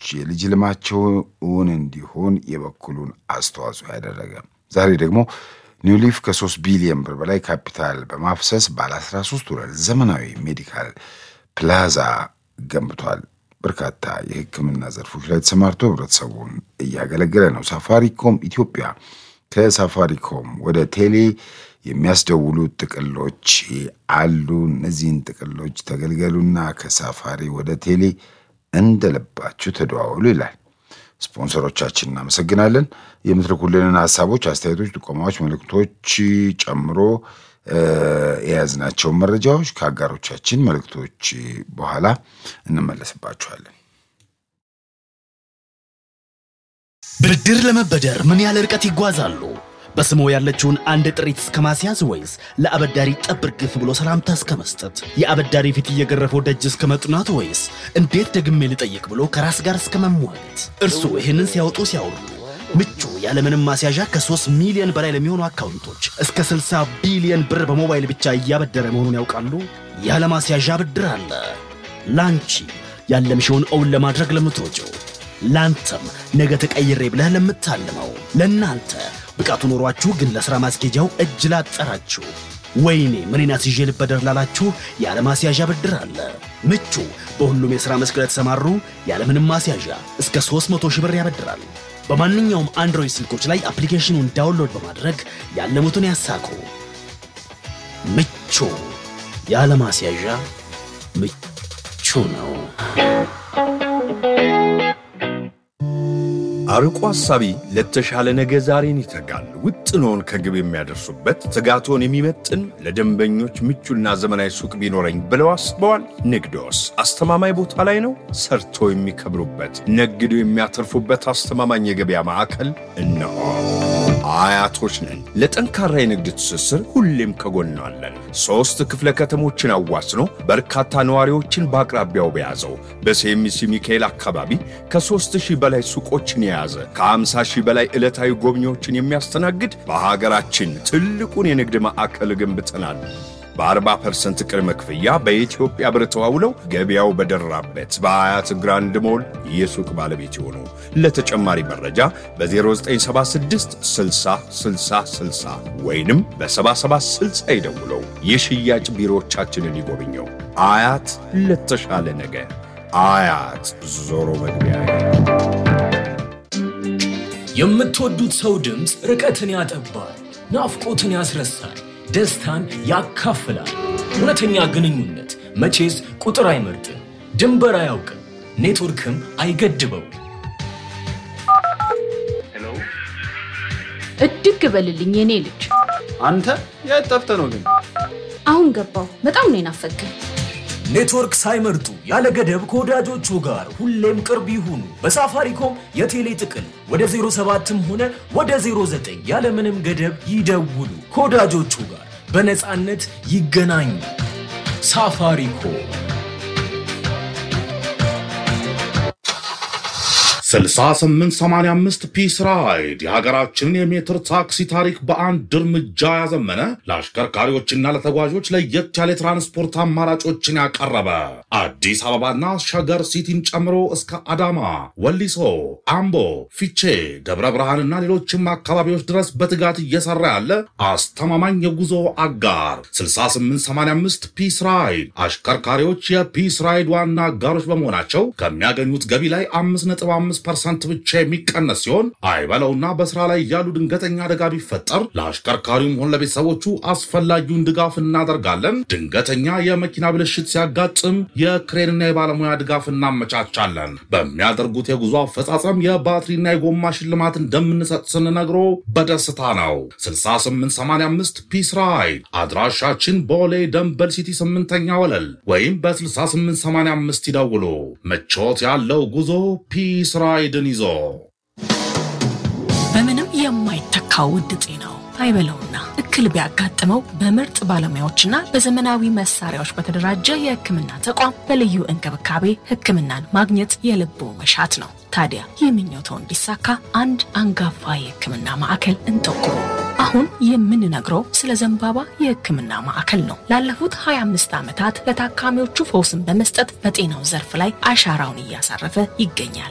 የልጅ ልማቸው እውን እንዲሆን የበኩሉን አስተዋጽኦ ያደረገ ዛሬ ደግሞ ኒውሊፍ ከ3 ቢሊዮን ብር በላይ ካፒታል በማፍሰስ ባለ 13 ወለል ዘመናዊ ሜዲካል ፕላዛ ገንብቷል። በርካታ የሕክምና ዘርፎች ላይ ተሰማርቶ ህብረተሰቡን እያገለገለ ነው። ሳፋሪኮም ኢትዮጵያ ከሳፋሪኮም ወደ ቴሌ የሚያስደውሉት ጥቅሎች አሉ። እነዚህን ጥቅሎች ተገልገሉና ከሳፋሪ ወደ ቴሌ እንደልባችሁ ተደዋወሉ ይላል። ስፖንሰሮቻችን እናመሰግናለን። የምትልኩልንን ሀሳቦች፣ አስተያየቶች፣ ጥቆማዎች፣ መልእክቶች ጨምሮ የያዝናቸውን መረጃዎች ከአጋሮቻችን መልእክቶች በኋላ እንመለስባቸዋለን። ብድር ለመበደር ምን ያህል ርቀት ይጓዛሉ? በስሞ ያለችውን አንድ ጥሪት እስከ ማስያዝ ወይስ ለአበዳሪ ጠብር ግፍ ብሎ ሰላምታ እስከ መስጠት? የአበዳሪ ፊት እየገረፈው ደጅ እስከ መጥናት ወይስ እንዴት ደግሜ ልጠይቅ ብሎ ከራስ ጋር እስከ መሟገት? እርስዎ ይህንን ሲያወጡ ሲያወርዱ ምቹ ያለምንም ማስያዣ ከ3 ሚሊዮን በላይ ለሚሆኑ አካውንቶች እስከ 60 ቢሊዮን ብር በሞባይል ብቻ እያበደረ መሆኑን ያውቃሉ? ያለ ማስያዣ ብድር አለ። ላንቺ ያለምሽውን እውን ለማድረግ ለምትወጪው፣ ላንተም ነገ ተቀይሬ ብለህ ለምታልመው፣ ለእናንተ ብቃቱ ኖሯችሁ ግን ለሥራ ማስኬጃው እጅ ላጠራችሁ፣ ወይኔ ምኔን አስይዤ ልበደር ላላችሁ ያለ ማስያዣ ብድር አለ። ምቹ በሁሉም የሥራ መስክ ለተሰማሩ ያለምንም ማስያዣ እስከ 300 ሺህ ብር ያበድራል። በማንኛውም አንድሮይድ ስልኮች ላይ አፕሊኬሽኑን ዳውንሎድ በማድረግ ያለሙትን ያሳኩ። ምቹ ያለ ማስያዣ ምቹ ነው። አርቆ ሐሳቢ ለተሻለ ነገ ዛሬን ይተጋል። ውጥኖን ከግብ የሚያደርሱበት ትጋቶን የሚመጥን ለደንበኞች ምቹና ዘመናዊ ሱቅ ቢኖረኝ ብለው አስበዋል? ንግዶስ አስተማማኝ ቦታ ላይ ነው? ሰርቶ የሚከብሩበት ነግዶ የሚያተርፉበት አስተማማኝ የገበያ ማዕከል እነሆ። አያቶች ነን። ለጠንካራ የንግድ ትስስር ሁሌም ከጎናለን። ሦስት ክፍለ ከተሞችን አዋስኖ በርካታ ነዋሪዎችን በአቅራቢያው በያዘው በሴሚሲ ሚካኤል አካባቢ ከሦስት ሺህ በላይ ሱቆችን የያዘ ከ50 ሺህ በላይ ዕለታዊ ጎብኚዎችን የሚያስተናግድ በሀገራችን ትልቁን የንግድ ማዕከል ገንብተናል። በ40% ቅድመ ክፍያ በኢትዮጵያ ብር ተዋውለው ገበያው በደራበት በአያት ግራንድ ሞል የሱቅ ባለቤት ይሆኑ። ለተጨማሪ መረጃ በ0976 60 60 60 ወይንም በ7760 ይደውለው። የሽያጭ ቢሮዎቻችንን ይጎብኘው። አያት ለተሻለ ነገ። አያት ዞሮ መግቢያ የምትወዱት ሰው ድምፅ ርቀትን ያጠባል፣ ናፍቆትን ያስረሳል፣ ደስታን ያካፍላል። እውነተኛ ግንኙነት መቼስ ቁጥር አይመርጥም፣ ድንበር አያውቅም፣ ኔትወርክም አይገድበው። እድግ በልልኝ የኔ ልጅ። አንተ የት ጠፍተህ ነው ግን? አሁን ገባው። በጣም ነው የናፈቀኝ። ኔትወርክ ሳይመርጡ ያለ ገደብ ከወዳጆቹ ጋር ሁሌም ቅርብ ይሁኑ። በሳፋሪኮም የቴሌ ጥቅል ወደ 07ም ሆነ ወደ 09 ያለምንም ገደብ ይደውሉ። ከወዳጆቹ ጋር በነፃነት ይገናኙ። ሳፋሪኮም 6885 ፒስ ራይድ የሀገራችንን የሜትር ታክሲ ታሪክ በአንድ እርምጃ ያዘመነ ለአሽከርካሪዎችና ለተጓዦች ለየት ያለ የትራንስፖርት አማራጮችን ያቀረበ አዲስ አበባና ሸገር ሲቲን ጨምሮ እስከ አዳማ፣ ወሊሶ፣ አምቦ፣ ፊቼ፣ ደብረ ብርሃንና ሌሎችም አካባቢዎች ድረስ በትጋት እየሰራ ያለ አስተማማኝ የጉዞ አጋር 6885 ፒስ ራይድ አሽከርካሪዎች የፒስ ራይድ ዋና አጋሮች በመሆናቸው ከሚያገኙት ገቢ ላይ 5.5 ፐርሰንት ብቻ የሚቀነስ ሲሆን አይበለውና በስራ ላይ ያሉ ድንገተኛ አደጋ ቢፈጠር ለአሽከርካሪውም ሆነ ለቤተሰቦቹ አስፈላጊውን ድጋፍ እናደርጋለን። ድንገተኛ የመኪና ብልሽት ሲያጋጥም የክሬንና የባለሙያ ድጋፍ እናመቻቻለን። በሚያደርጉት የጉዞ አፈጻጸም የባትሪና የጎማ ሽልማት እንደምንሰጥ ስንነግሮ በደስታ ነው። 6885 ፒስ ራይድ አድራሻችን ቦሌ ደንበል ሲቲ ስምንተኛ ወለል ወይም በ6885 ይደውሉ። ምቾት ያለው ጉዞ ፒስ ራይድን ይዞ በምንም የማይተካው ውድ ጤናው አይበለውና እክል ቢያጋጥመው በምርጥ ባለሙያዎችና በዘመናዊ መሳሪያዎች በተደራጀ የሕክምና ተቋም በልዩ እንክብካቤ ሕክምናን ማግኘት የልቦ መሻት ነው። ታዲያ ይህ ምኞትዎ እንዲሳካ አንድ አንጋፋ የሕክምና ማዕከል እንጠቁሙ። አሁን የምንነግረው ስለ ዘንባባ የሕክምና ማዕከል ነው። ላለፉት 25 ዓመታት ለታካሚዎቹ ፈውስን በመስጠት በጤናው ዘርፍ ላይ አሻራውን እያሳረፈ ይገኛል።